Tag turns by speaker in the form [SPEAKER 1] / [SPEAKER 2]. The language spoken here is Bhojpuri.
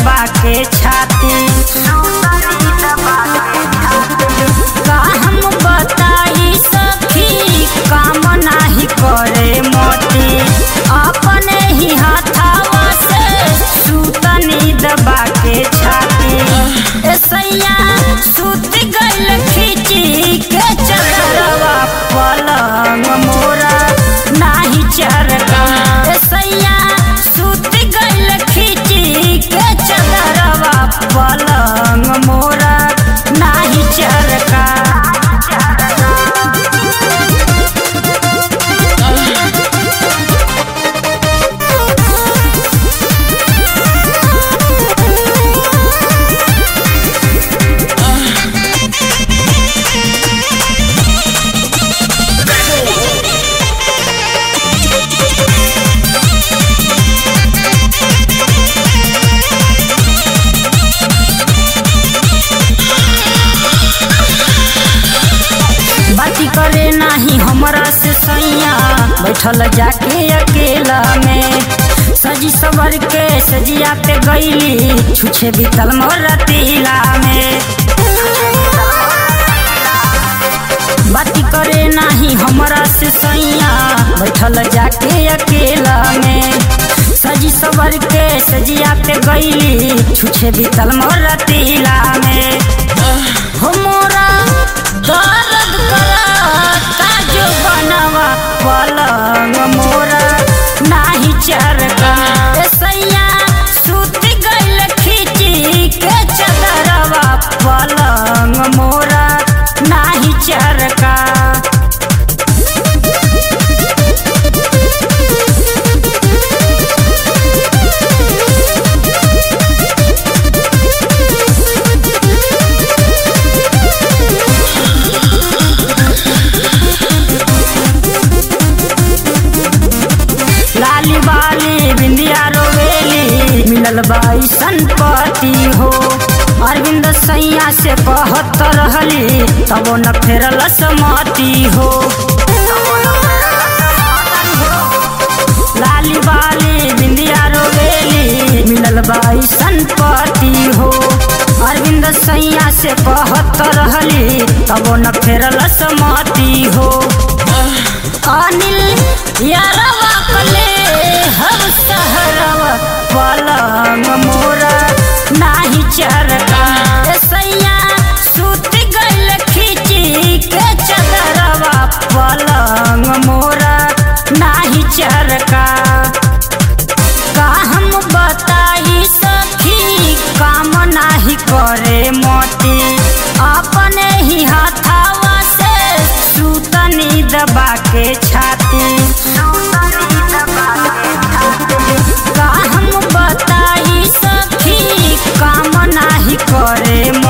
[SPEAKER 1] दबा के छाती का हम बताई सखी काम नाही करे मोती अपने ही हाथावा से सूतनी दबा के छाती ए सैया सूत गइल खिची के चदरवा पलंग मोरा नाही चरका ए सैया सूत गइल खिची के चदरवा पलंग मोरा नाही चरका बाती करे नाही हमरा से सैया बैठल जाके अकेला में सजी सवर के सजिया पे गईली छुछे बीतल मोर तिला में बाती करे नाही हमरा से सैया बैठल जाके अकेला में सजी सवर के सजिया पे गईली छुछे बीतल मोर तिला में हो मोरा दर्द करता जो बनवा पलंग मोरा नाही चरका ए सैया सूत गइल खिची के चदरवा पलंग मोरा नाही चरका लाली बाली बिंदिया रोवेली मिलल बाई संपत्ति हो अरविंद सैया से कहत रहली तबो न फेरल समति हो लाली बाली बिंदिया रोवेली मिलल बाई संपत्ति हो अरविंद सैया से कहत रहली तबो न फेरल समति हो अनिल यारवा कले हम सहरवा पलंग मोरा नाही चरका ए सैया सूत गइल खिची के चदरवा पलंग मोरा नाही चरका का हम बताई सखी काम नाही करे मोती अपने ही हाथावा से सूतनी दबा के छाती का हम बताई सखी काम नाही करे